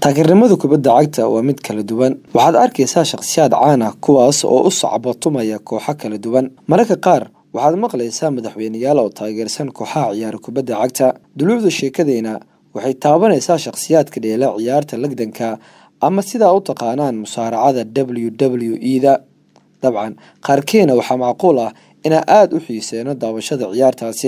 taageernimada kubadda cagta waa mid kala duwan waxaad arkaysaa shakhsiyaad caan ah kuwaas oo u sacbatumaya kooxo kala duwan mararka qaar waxaad maqlaysaa madaxweyneyaal oo taageersan kooxaha ciyaara kubadda cagta duluucda sheekadeyna waxay taabanaysaa shakhsiyaadka dheela ciyaarta lagdanka ama sidaa u taqaanaan musaaracada w w e da dabcan qaarkeena waxaa macquul ah inaa aada u xiiseyno daawashada ciyaartaasi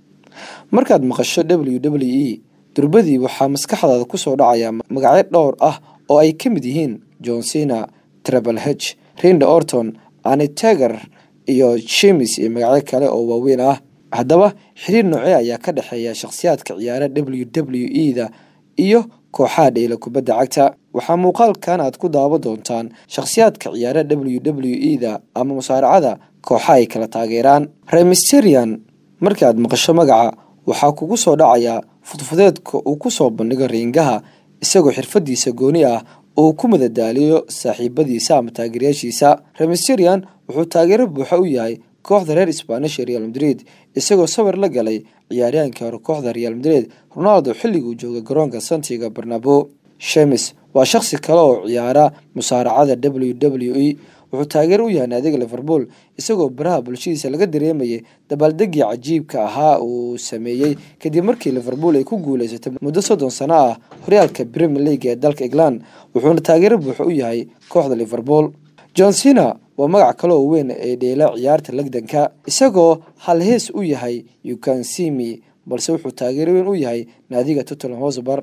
markaad maqasho w w e durbadii waxaa maskaxdaada kusoo dhacaya magacyo dhowr ah oo ay ka mid yihiin john cena trebel h rinda orton aniteger iyo jemes iyo magacyo kale oo waaweyn ah haddaba xiriir noocee ayaa ka dhexeeya shakhsiyaadka ciyaara w w e da iyo kooxaha dheela kubadda cagta waxaa muuqaalkan aad ku daawan doontaan shakhsiyaadka ciyaara w w e da ama musaaracada kooxa ay kala taageeraan remisterian markii aad maqasho magaca waxaa kugu soo dhacaya fudfudeedka uu kusoo bandhigo riingaha isagoo xirfadiisa gooni ah uu ku madadaaliyo saaxiibadiisa ama taageerayaashiisa remisterian wuxuu taageero buuxa u yahay kooxda reer spanish ee real madrid isagoo sawir la galay ciyaaryaankii hore kooxda real madrid ronaldo xilliguu joogay garoonka santiga barnabo shemes waa shakhsi kale oo ciyaara musaaracada w w e wuxuu taageero u yahay naadiga liverpool isagoo baraha bulshadiisa laga dareemayay dabaaldegii cajiibka ahaa uu sameeyey kadib markii liverpool ay ku guuleysatay muddo soddon sano ah horyaalka premier league ee dalka england wuxuuna taageero buuxa u yahay kooxda liverpool john cena waa magac kale oo weyn ee dheela ciyaarta lagdanka isagoo halhees u yahay ukansimi balse wuxuu taageero weyn u yahay naadiga tottenham hosbar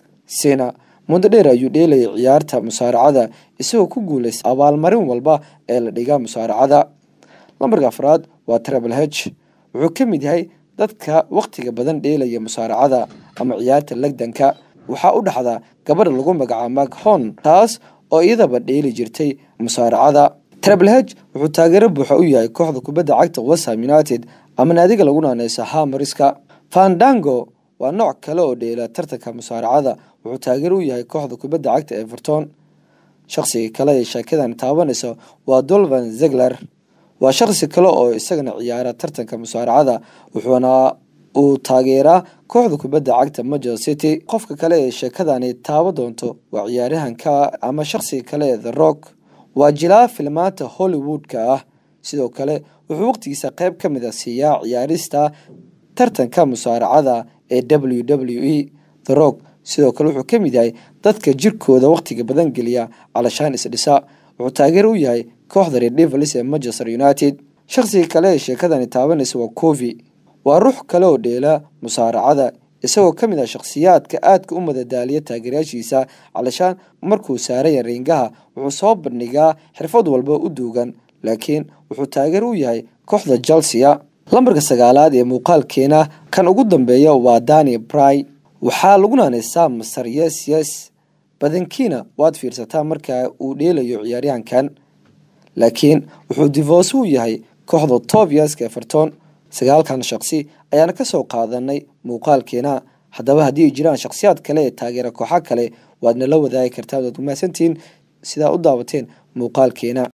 cena muddo dheer ayuu dheelayay ciyaarta musaaracada isagoo ku guuleystay abaalmarin walba ee la dhigaa musaaracada lambarka afraad waa trebel h wuxuu ka mid yahay dadka wakhtiga badan dheelaya musaaracada ama ciyaarta lagdanka waxaa u dhaxda gabadha lagu magacaabo maghon taas oo iyadaba dheeli jirtay musaaracada trebel h wuxuu taageero buuxa u yahay kooxda kubadda cagta wesham united ama naadiga lagu naaneysa hamariska fandango waa nooc kale oo dheela tartanka musaaracada wuxuu taageero u yahay kooxda kubadda cagta everton shakhsiga kale ee sheekadan taabanaysa waa dolvan zegler waa shakhsi kale oo isagana ciyaara tartanka musaaracada wuxuuna uu taageeraa kooxda kubadda cagta manchester city qofka kale ee sheekadani taaba doonto waa ciyaaryahanka ama shakhsiga kale ee the rock waa jilaa filmaanta hollywood-ka ah sidoo kale wuxuu waqtigiisa qeyb ka mid a siiyaa ciyaarista tartanka musaaracada ee w w e the rock sidoo kale wuxuu ka mid yahay dadka jirkooda wakhtiga badan geliya calashaan isdhisa wuxuu taageero u yahay kooxda reer devils ee manchester united shakhsiga kale ee sheekadani taabanaysa waa covi waa ruux kale oo dheela musaaracada isagoo ka mid ah shakhsiyaadka aadka u madadaaliya taageerayaashiisa calashaan markuu saaraya riingaha wuxuu soo bandhigaa xirfad walba u duugan laakiin wuxuu taageero u yahay kooxda chelsea lambarka sagaalaad ee muuqaalkeena kan ugu dambeeya waa dani bry waxaa lagu naaneysaa masar yes yes badankiina waad fiirsataa marka uu dheelayo ciyaaryahankan laakiin wuxuu divoos u yahay kooxda tobiaska everton sagaalkan shakhsi ayaana kasoo qaadanay muuqaalkeena haddaba haddii ay jiraan shakhsiyaad kale ee taageera kooxa kale waadna la wadaagi kartaa waad umahadsantihiin sidaa u daawateen muuqaalkeena